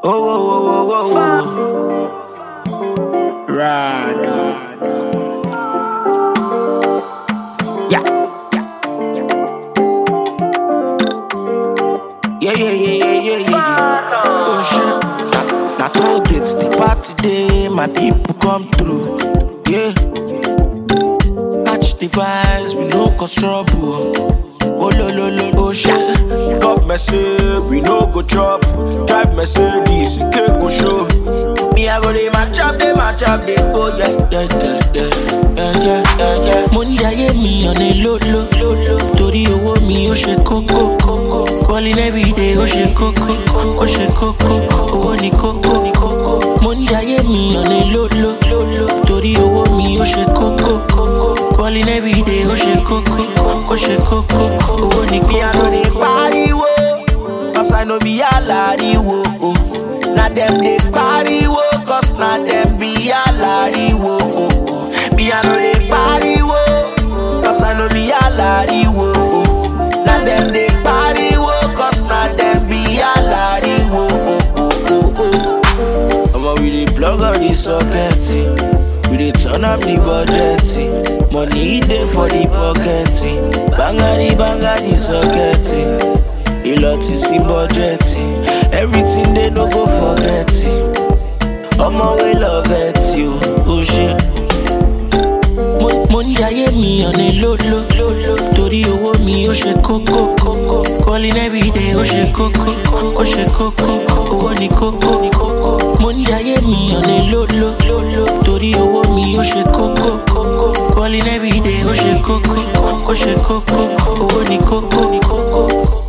Oh, oh, oh, oh, oh, oh. Rado. Yeah. Yeah, yeah, yeah, yeah, yeah, yeah. yeah. Oh, shit. Now, toll gates, the party day, my people come through. Yeah. Catch the vibes, we no cause trouble. Oh, lo, lo, lo, oh, shit. God mercy, we no go chop. Drive Mercedes, it can go show. Me, I go dey match up, dey match up, dey go, yeah, yeah, yeah, yeah, yeah, yeah, yeah, yeah. Money ayé mi on a low, low, low, low. Torí owó mi ó ṣe kókó, kókó. Balling every day ó ṣe kókó, ó ṣe kókó. Owó ni kókó, ni kókó. Money ayé mi on a low, low, low, low. Torí owó mi ó ṣe kókó, kókó. Balling every day ó ṣe kókó, ó ṣe kókó. Owó ni Me, I kókó. know they pariwo, cause I know be alariwo. Oh. Now them they pariwo, cause now them be alariwo. Oh. oh. Me, I know they pariwo, cause I know be alariwo. Oh. Now them they pariwo, cause now them be alariwo. Oh. Oh. Oh. Oh. Omo, we dey plug all the socket. We dey turn up the budget. Money dey for the pocket. Bangari bangari socket. A lot is in budget. Everything they no go forget. Omo, we love it, you. Oh shit. Mo- Money ayé mi on a low, low, low, low. Torí owó mi ó ṣe kókó, kókó. Calling every day ó ṣe kókó, ó ṣe kókó. Owó ni kókó, ni kókó. Money ayé mi on a low, low, low, low. Torí owó mi ó ṣe kókó, kókó. Calling every day ó ṣe kókó, ó ṣe kókó. Owó ni kókó, ni kókó.